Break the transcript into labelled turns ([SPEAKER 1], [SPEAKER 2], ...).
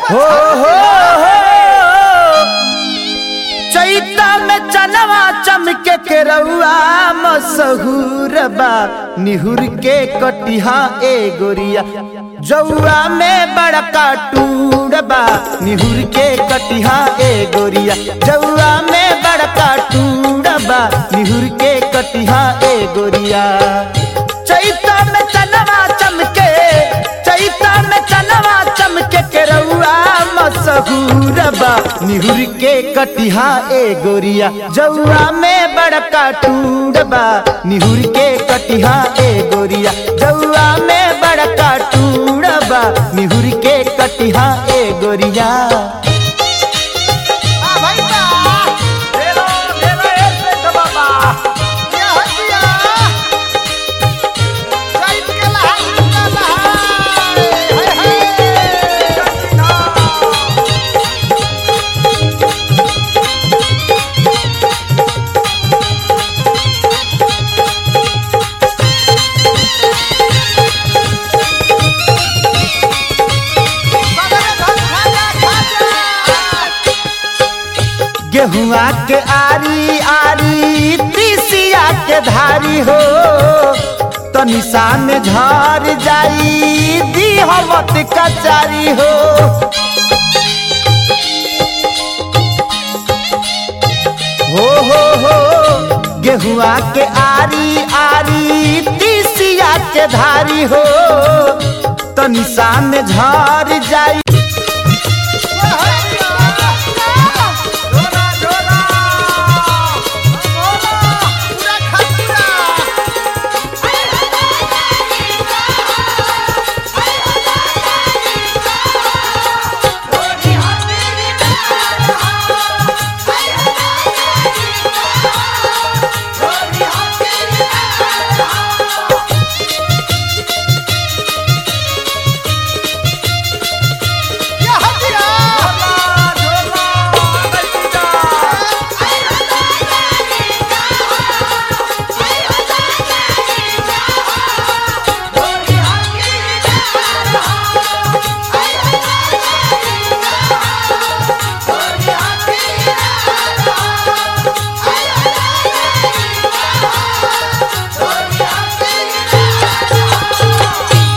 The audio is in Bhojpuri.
[SPEAKER 1] हो हो हो चैता में चनवा चमके के रउआ मसहूर बा निहुर के कटिहा ए गोरिया जौआ में बड़का टूर बा निहुर के कटिहा ए गोरिया जौआ में बड़का टूर बा निहुर के कटिहा ए गोरिया चैता में चनवा चमके चैता में चनवा चमके के रउआ मसहूर बा निहुर के कटिहा ए गोरिया जौआ में बड़का टूर बा निहुर के कटिहा ए गोरिया जौआ में बड़का टूर बा निहुर के कटिहा ए गोरिया
[SPEAKER 2] आ भाई बा
[SPEAKER 1] ढेलो ढेलो ऐसे बाबा
[SPEAKER 2] क्या हो दिया चैत के लहाई का लहाई हाय हाय सबरे धन खा जा खा जा
[SPEAKER 1] गेहुआ के आरी आरी तीसिया के धारी हो तनिषा में झर जाई दिहवत कचारी हो हो हो हो गेहुआ के आरी आरी तीसिया के धारी हो तनिषा में झर जाई